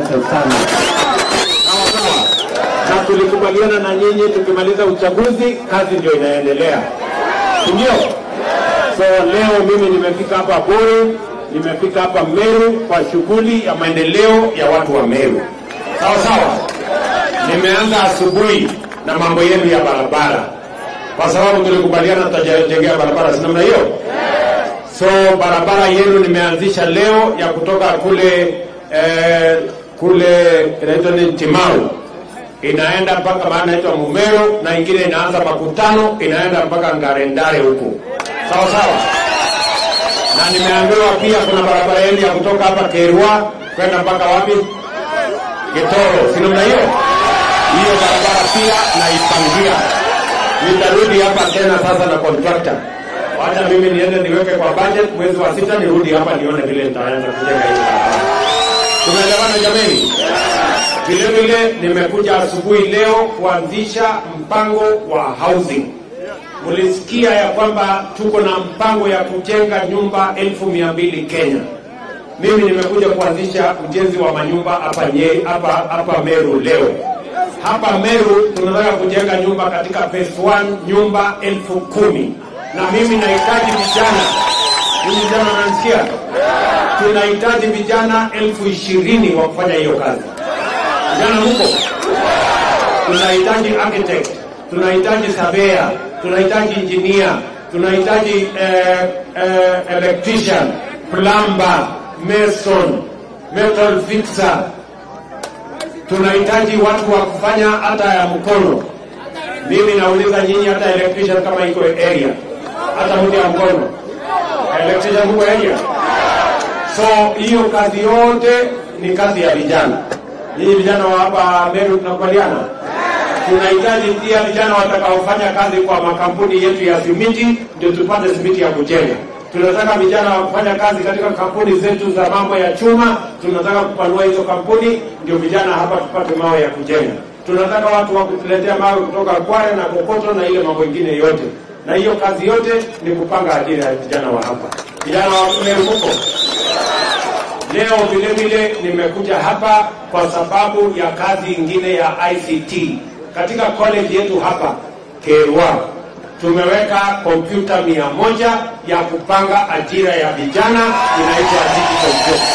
Asante sana. Sawa sawa. Na tulikubaliana na nyinyi, tukimaliza uchaguzi kazi ndio inaendelea, si ndio? So leo mimi nimefika hapa Buru, nimefika hapa Meru kwa shughuli ya maendeleo ya watu wa Meru. Sawa sawa. Nimeanza asubuhi na mambo yenu ya barabara, kwa sababu tulikubaliana tutajengea barabara, si namna hiyo? So barabara yenu nimeanzisha leo ya kutoka kule eh, kule inaitwa ni Timau inaenda mpaka maana inaitwa Mumero na ingine inaanza Makutano inaenda mpaka Ngarendare huku, sawa sawa. Na nimeambiwa pia kuna barabara yenu ya kutoka hapa Kerwa kwenda mpaka wapi? Getoro, si namna hiyo? Hiyo barabara pia naipangia. Nitarudi hapa tena sasa na contractor. Wacha mimi niende niweke kwa budget mwezi wa sita, nirudi hapa nione vile nitaanza kujenga hii barabara. Tumeelewana jameni? Vile vile nimekuja asubuhi leo kuanzisha mpango wa housing. Mulisikia ya kwamba tuko na mpango ya kujenga nyumba elfu mia mbili Kenya. Mimi nimekuja kuanzisha ujenzi wa manyumba hapa nye, hapa hapa Meru leo. Hapa Meru tunataka kujenga nyumba katika phase 1 nyumba elfu kumi na mimi nahitaji vijana. Mimi vijana nanisikia, tunahitaji vijana elfu ishirini wa kufanya hiyo kazi. Vijana huko, tunahitaji architect, tunahitaji surveyor, tunahitaji engineer, tunahitaji eh, eh, electrician, plumber, mason, metal fixer, tunahitaji watu wa kufanya hata ya mkono. Mimi nauliza nyinyi, hata electrician kama iko area, hata mtu ya mkono electrician huko area. So hiyo kazi yote ni kazi ya vijana. Nyinyi vijana wa hapa Meru tunakubaliana, tunahitaji pia vijana watakaofanya kazi kwa makampuni yetu ya simiti, ndio tupate simiti ya kujenga. Tunataka vijana wa kufanya kazi katika kampuni zetu za mambo ya chuma, tunataka kupanua hizo kampuni, ndio vijana hapa tupate mawe ya kujenga. Tunataka watu wa kutuletea mawe kutoka Kwale na Kokoto na ile mambo ingine yote, na hiyo kazi yote ni kupanga ajira ya vijana wa hapa. Vijana wa Meru huko Leo vile vile nimekuja hapa kwa sababu ya kazi ingine ya ICT katika college yetu hapa Kerwa. Tumeweka kompyuta mia moja ya kupanga ajira ya vijana inaitwa digital job,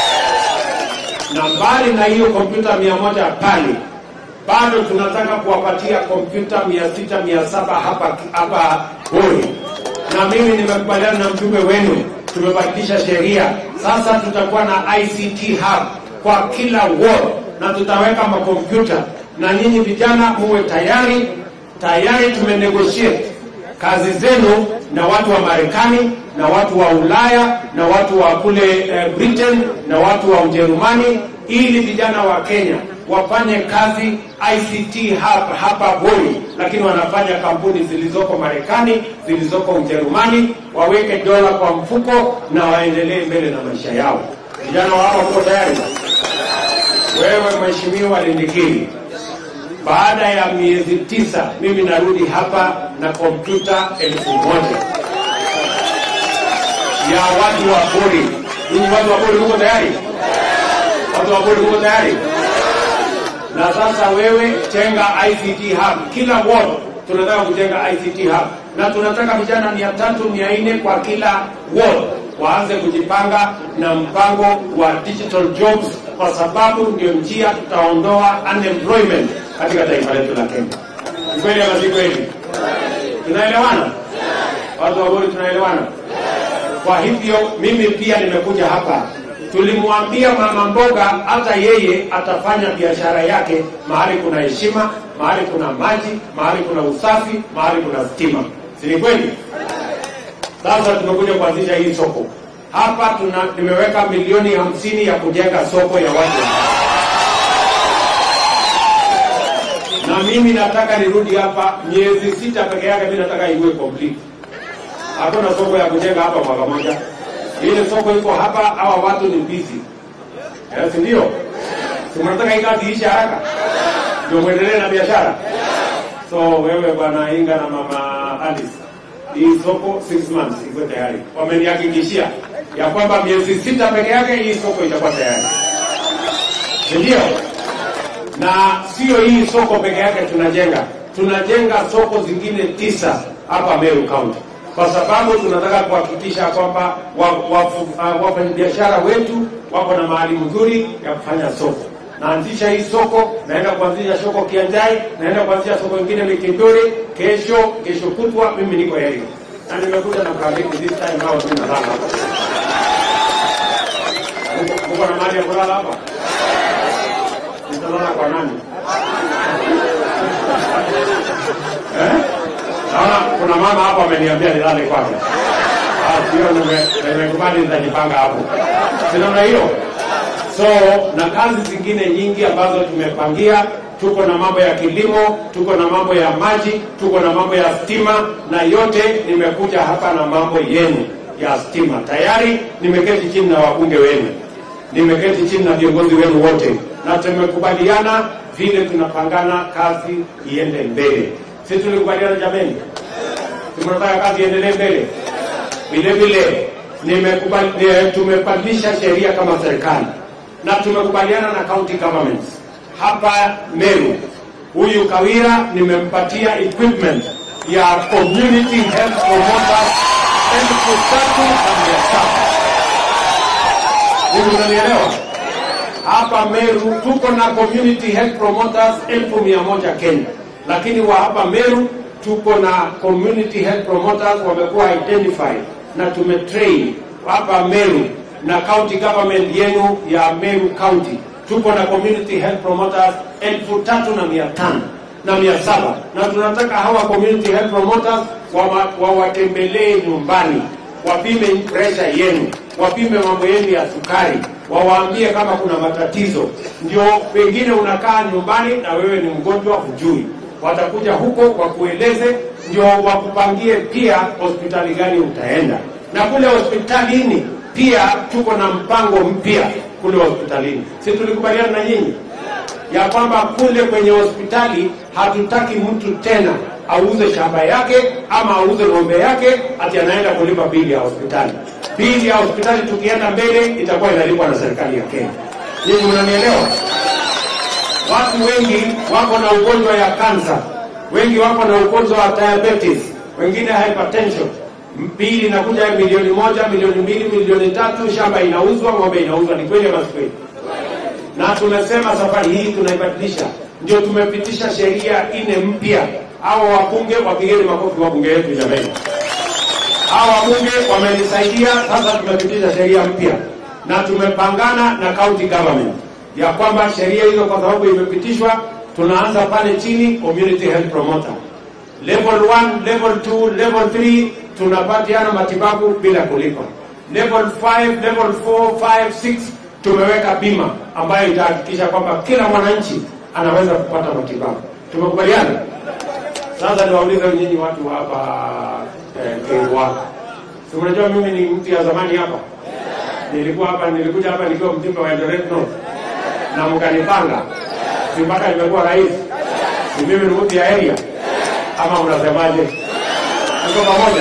na mbali na hiyo kompyuta mia moja pale bado tunataka kuwapatia kompyuta mia sita mia saba hapa hapa Buri, na mimi nimekubaliana na mjumbe wenu tumebadilisha sheria sasa. Tutakuwa na ICT hub kwa kila ward na tutaweka makompyuta, na nyinyi vijana muwe tayari tayari. Tumenegotiate kazi zenu na watu wa Marekani na watu wa Ulaya na watu wa kule eh, Britain na watu wa Ujerumani, ili vijana wa Kenya wafanye kazi ICT hub hapa Voi, lakini wanafanya kampuni zilizoko Marekani, zilizoko Ujerumani, waweke dola kwa mfuko na waendelee mbele na maisha yao. Vijana wa hapa uko tayari? Wewe Mheshimiwa Lindikiri, baada ya miezi tisa mimi narudi hapa na kompyuta elfu moja ya watu wa Buri. Ninyi watu wa Buri mko tayari? Watu wa Buri mko tayari? na sasa wewe jenga ICT hub kila ward. Tunataka kujenga ICT hub na tunataka vijana mia tatu mia nne kwa kila ward waanze kujipanga na mpango wa digital jobs, kwa sababu ndio njia tutaondoa unemployment katika taifa letu la Kenya. Ni kweli ama si kweli? Tunaelewana watu wa Buri, tunaelewana? Kwa hivyo mimi pia nimekuja hapa tulimwambia mama mboga hata yeye atafanya biashara yake mahali kuna heshima, mahali kuna maji, mahali kuna usafi, mahali kuna stima. Si ni kweli? Sasa tumekuja kuanzisha hii soko hapa. Tuna nimeweka milioni hamsini ya kujenga soko ya watu, na mimi nataka nirudi hapa miezi sita peke yake. Mimi nataka iwe complete. Hakuna soko ya kujenga hapa mwaka moja ile soko iko hapa, hawa watu ni busy, si ndio? Si mnataka hii kazi iishe haraka ndio mwendelee na biashara. So wewe bwana Inga na mama Alice, hii soko 6 months iko tayari, wamenihakikishia ya kwamba miezi sita peke yake hii soko itakuwa tayari. si ndio? Na sio hii soko peke yake tunajenga, tunajenga soko zingine tisa hapa Meru County kwa sababu tunataka kuhakikisha kwamba wafanyabiashara wa, wa, wetu wako na mahali mzuri ya kufanya soko. Naanzisha hii soko, naenda kuanzisha soko Kianjai, naenda kuanzisha soko ingine Mikindori, kesho kesho kutwa mimi niko Elio na nimekuja na Brazil this time nao tunalala hapa. Uko na mahali ya kulala hapa? Nitalala kwa nani? eh? Naona kuna mama hapa ameniambia nilale kwake. Ah, hiyo nimekubali nitajipanga hapo. Si namna hiyo? So na kazi zingine nyingi ambazo tumepangia, tuko na mambo ya kilimo, tuko na mambo ya maji, tuko na mambo ya stima, na yote nimekuja hapa na mambo yenu ya stima. Tayari nimeketi chini na wabunge wenu, nimeketi chini na viongozi wenu wote, na tumekubaliana vile tunapangana kazi iende mbele. Si tulikubaliana jameni? tunataka kazi iendelee mbele. Vile vile nimekubali, tumebadilisha sheria kama serikali na tumekubaliana na county governments hapa Meru. Huyu Kawira nimempatia equipment ya community health promoters elfu tatu na mia saba. Hivi unanielewa? Hapa Meru tuko na community health promoters elfu mia moja Kenya, lakini wa hapa Meru tuko na community health promoters wamekuwa identified na tumetrain hapa Meru na county government yenu ya Meru County tuko na community health promoters elfu tatu na mia tano na mia saba na tunataka hawa community health promoters wawatembelee wa nyumbani, wapime pressure yenu, wapime mambo yenu ya sukari, wawaambie kama kuna matatizo. Ndio pengine unakaa nyumbani na wewe ni mgonjwa, hujui watakuja huko wakueleze, ndio wakupangie pia hospitali gani utaenda. Na kule hospitalini pia tuko na mpango mpya kule hospitalini. Si tulikubaliana na nyinyi ya kwamba kule kwenye hospitali hatutaki mtu tena auze shamba yake ama auze ng'ombe yake ati anaenda kulipa bili ya hospitali. Bili ya hospitali tukienda mbele itakuwa inalipwa na serikali ya Kenya. Nyinyi mnanielewa? Watu wengi wako na ugonjwa ya kansa, wengi wako na ugonjwa wa diabetes, wengine hypertension. Bili inakuja milioni moja, milioni mbili, milioni tatu, shamba inauzwa, ng'ombe inauzwa. Ni kweli ama si kweli? Na tumesema safari hii tunaibadilisha, ndio tumepitisha sheria nne mpya. Hao wabunge, wapigeni makofi wabunge wetu jamani. Hao wabunge wamenisaidia, sasa tumepitisha sheria mpya na tumepangana na county government ya kwamba sheria hizo kwa sababu imepitishwa, tunaanza pale chini, community health promoter level 1, level 2, level 3 tunapatiana matibabu bila kulipa. Level 5, level 4, 5, 6 tumeweka bima ambayo itahakikisha kwamba kila mwananchi anaweza kupata matibabu. Tumekubaliana. Sasa niwaulize nyinyi watu hapa eh, Kengwa, si mnajua mimi ni mtu ya zamani hapa, nilikuwa hapa, nilikuja hapa nikiwa mjumbe wa Eldoret North na mkanipanga, si mpaka nimekuwa rais, si mimi ni mtu ya area ama unasemaje? Tuko pamoja?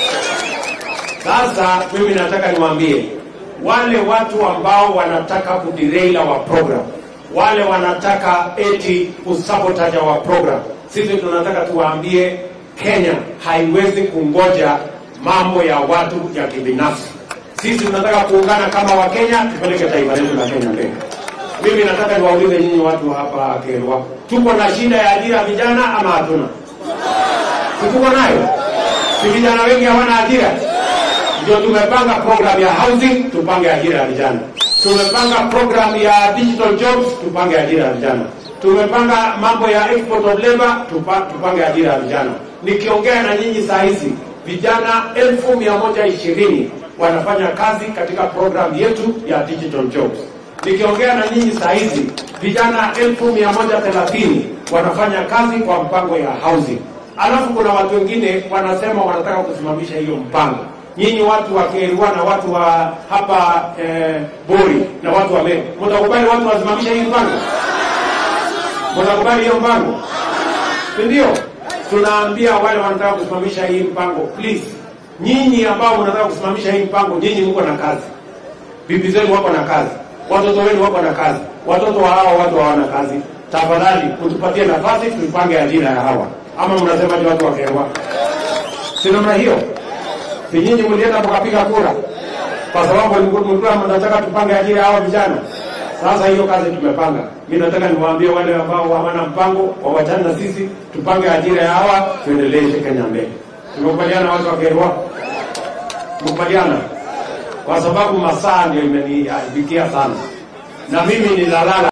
Sasa mimi nataka niwaambie wale watu ambao wanataka kuderail our program, wale wanataka eti kusabotage our program, sisi tunataka tuwaambie Kenya haiwezi kungoja mambo ya watu ya kibinafsi. Sisi tunataka kuungana kama Wakenya, tupeleke taifa letu la Kenya mbele. Mimi nataka niwaulize nyinyi watu hapa Kerwa, tuko na shida ya ajira ya vijana ama hatuna? Si tuko nayo? Si vijana wengi hawana ajira? Ndio tumepanga program ya housing, tupange ajira ya vijana. Tumepanga program ya digital jobs, tupange ajira ya vijana. Tumepanga mambo ya export of labor, tupa, tupange ajira ya vijana. Nikiongea na nyinyi saa hizi vijana elfu mia moja ishirini wanafanya kazi katika program yetu ya digital jobs. Nikiongea na nyinyi saa hizi vijana elfu mia moja thelathini wanafanya kazi kwa mpango ya housing. Alafu kuna watu wengine wanasema wanataka kusimamisha hiyo mpango. Nyinyi watu wa Kerwa na watu wa hapa eh, Bori na watu wa Meru, mtakubali watu wasimamisha hii mpango? Mtakubali hiyo mpango? Si ndio? Tunaambia wale wanataka kusimamisha hii mpango, please, nyinyi ambao mnataka kusimamisha hii mpango, nyinyi mko na kazi, bibi zenu wako na kazi, watoto wenu wako na kazi, watoto wa hawa watu hawana kazi. Tafadhali utupatie nafasi tuipange ajira ya hawa, ama mnasema ni watu wa Kerwa? Si namna hiyo? Si nyinyi mlienda mkapiga kura kwa sababu mlikuwa mnataka tupange ajira ya hawa vijana? Sasa hiyo kazi tumepanga. Mimi nataka niwaambie wale ambao hawana mpango wawachane na sisi, tupange ajira ya hawa, tuendeleze Kenya mbele. Tumekubaliana watu wa Kerwa? Tumekubaliana kwa sababu masaa ndio imeniabikia sana, na mimi ninalala